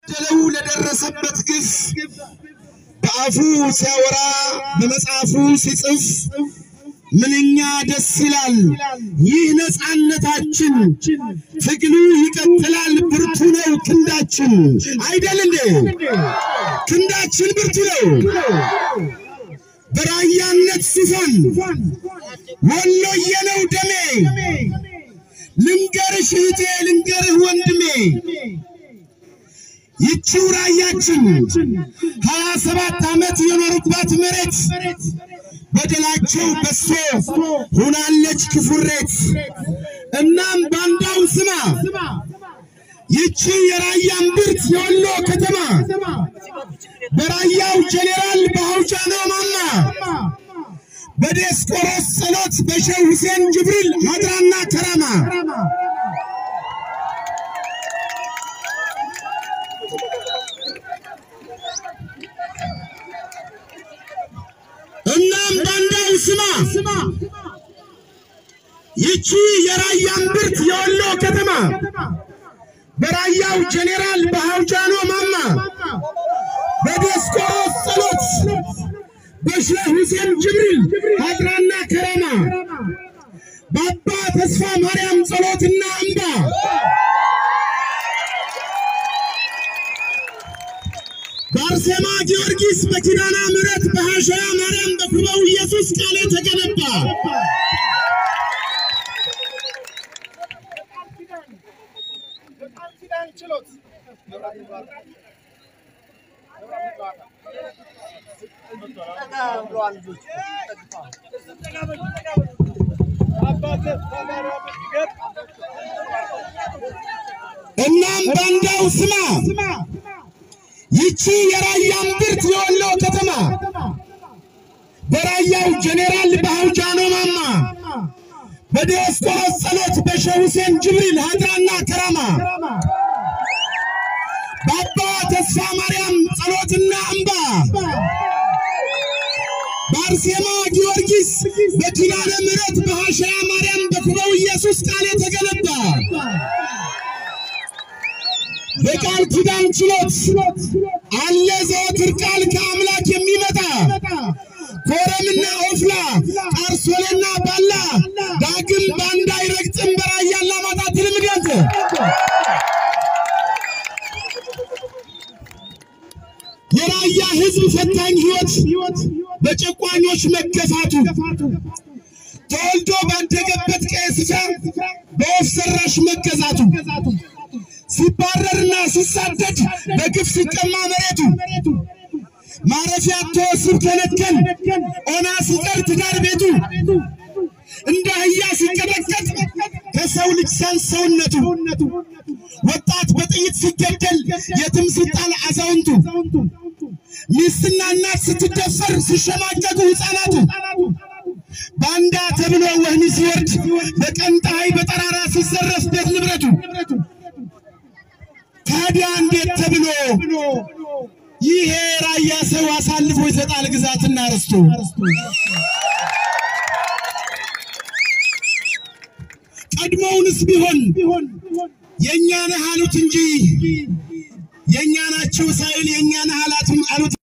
ደለው ለደረሰበት ግፍ በአፉ ሲያወራ በመጽሐፉ ሲጽፍ ምንኛ ደስ ይላል። ይህ ነፃነታችን ትግሉ ይቀጥላል። ብርቱ ነው ክንዳችን አይደል እንዴ? ክንዳችን ብርቱ ነው። በራያነት ሱፋን ወሎዬ ነው ደሜ። ልንገርሽ እህቴ ልንገርህ ወንድሜ ይቺው ራያችን ሀያ ሰባት ዓመት የኖሩባት መሬት በደላቸው በሶ ሆናለች ክፉሬት። እናም ባንዳው ስማ ይቺ የራያ እምብርት የወሎ ከተማ በራያው ጄኔራል በአውጃኖ ማማ በዲያስቆሮስ ጸሎት በሼህ ሁሴን ጅብሪል ሀድራና ከራማ እናም ባንዳው ስማ ይቺ የራያ እምብርት የወሎ ከተማ በራያው ጄኔራል በአውጃኖ ማማ በዲያስቆሮስ ጸሎት በሼህ ሁሴን ጅብሪል ሀድራና ከራማ በአባ ተስፋ ማርያም ጸሎትና እንባ በአርሴማ ጊዮርጊስ በኪዳነ ምሕረት በሐሸያ ማርያም በኩበው ኢየሱስ ቃል የተገነባ እናም ባንዳው ስማ ይቺ የራያ እምብርት የወሎ ከተማ በራያው ጄኔራል በአውጃኖ ማማ በዲያስቆሮስ ጸሎት በሼህ ሁሴን ጅብሪል ሀድራና ከራማ በአባ ተስፋ ማርያም ጸሎትና እንባ በአርሴማ ጊዮርጊስ በኪዳነ ምሕረት በሐሸያ ማርያም በኩበው ኢየሱስ ቃል የተገነባ በቃል ኪዳን ችሎት አለ ዘወትር ቃል ከአምላክ የሚመጣ ኮረምና ኦፍላ ቃርሶሌና ባላ ዳግም ባንዳ አይረግጥም በራያ አላማጣ ትልምደት የራያ ሕዝብ ፈታኝ ሕይወት በጨቋኞች መገፋቱ ተወልዶ ባደገበት ቀየ ስፍራ በወፍ ሰራሽ መገዛቱ ሲባረርና ሲሳደድ በግፍ ሲቀማ መሬቱ ማረፊያ አጥቶ ሲከነከን ኦና ሲቀር ትዳር ቤቱ እንደ አህያ ሲቀጠቀጥ ከሰው ልጅ ሲያንስ ሰውነቱ ወጣት በጥይት ሲገደል የትም ሲጣል አዛውንቱ ሚስትና እናት ስትደፈር ሲሸማቀቁ ሕፃናቱ ባንዳ ተብሎ ወህኒ ሲወርድ በቀን ፀሐይ በጠራራ ሲዘረፍ ቤት ንብረቱ ታዲያ እንዴት ተብሎ ይሄ ራያ ሰው አሳልፎ ይሰጣል ግዛትና ርስቱ? ቀድሞውንስ ቢሆን የእኛ ነህ አሉት እንጂ የእኛ ናቸው ሳይል የእኛ ነህ አሉት